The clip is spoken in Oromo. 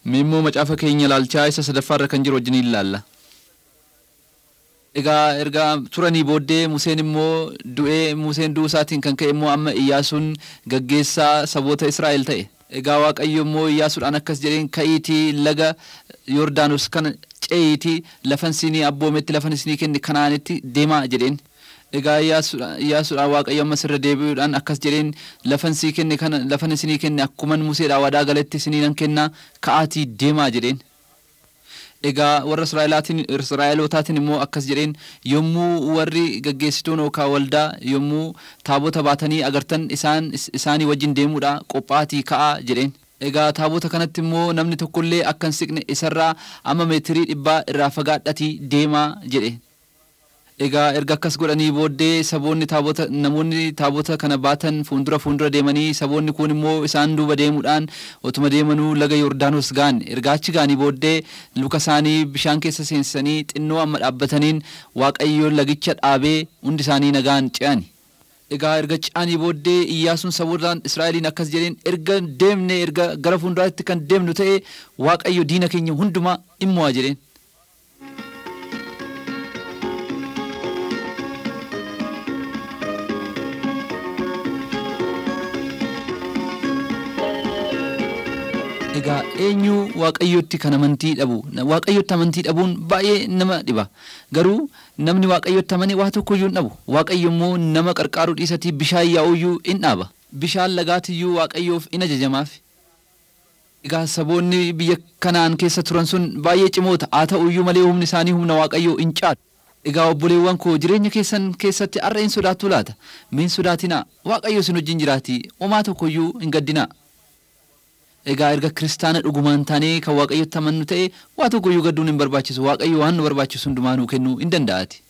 Mee immoo macaafa keenya ilaalchaa isa sadaffaarra kan jiru wajjin ilaalla. Egaa erga turanii booddee Museen immoo du'ee Museen du'uu isaatiin kan ka'e immoo amma Iyyaasuun gaggeessaa saboota Israa'el ta'e. Egaa Waaqayyo immoo Iyyaasuudhaan akkas jedheen ka'iitii laga Yordaanos kana ce'iitii lafan isinii abboometti lafan isinii kenne kanaanitti deemaa jedheen. Egaa Iyyaasuudhaan Waaqayyo ammas irra deebi'uudhaan akkas jedheen lafan sii kenne kana lafan isinii kenne akkuman Museedhaa wadaa galetti isinii nan kennaa ka'aatii deemaa jedheen. Egaa warra Israa'elootaatiin immoo akkas jedheen yommuu warri gaggeessituun yookaan waldaa yommuu taabota baatanii agartan isaan isaanii wajjin deemuudha qophaatii ka'aa jedheen. Egaa taabota kanatti immoo namni tokkollee akka hin siqne isarraa amma meetirii dhibbaa irraa fagaadhatii deemaa jedhe. Egaa erga akkas godhanii booddee saboonni taabota namoonni taabota kana baatan fuuldura fuuldura deemanii saboonni kun immoo isaan duuba deemuudhaan otuma deemanuu laga Yordaanos ga'an erga achi ga'anii booddee luka isaanii bishaan keessa seensisanii xinnoo amma dhaabbataniin Waaqayyo lagicha dhaabee hundi isaanii nagaan ce'ani. Egaa erga ce'anii booddee Iyyaasuun sabootaan Israa'eliin akkas jedheen erga deemne erga gara fuulduraatti kan deemnu ta'e Waaqayyo diina keenya hundumaa immoo jedheen. Egaa eenyu waaqayyotti kan amantii dhabu waaqayyotti amantii dhabuun baay'ee nama dhiba garuu namni waaqayyotti amane waa tokkoyyuu hin dhabu waaqayyo immoo nama qarqaaruu dhiisatii bishaan yaa'uyyuu in dhaaba bishaan lagaatiyyuu waaqayyoof in ajajamaaf. Egaa saboonni biyya kanaan keessa turan sun baay'ee cimoota haa ta'uyyuu malee humni isaanii humna waaqayyoo in caalu. Egaa obboleewwan koo jireenya keessan keessatti har'a hin sodaattu laata? Miin sodaatinaa waaqayyo isin wajjin jiraatii homaa tokkoyyuu hin gaddinaa. Egaa erga kiristaana dhugumaan taanee kan waaqayyotti amannu ta'e waa tokkoyyuu gadduun hin barbaachisu waaqayyo waan nu barbaachisu hundumaa nuu kennuu hin danda'aati.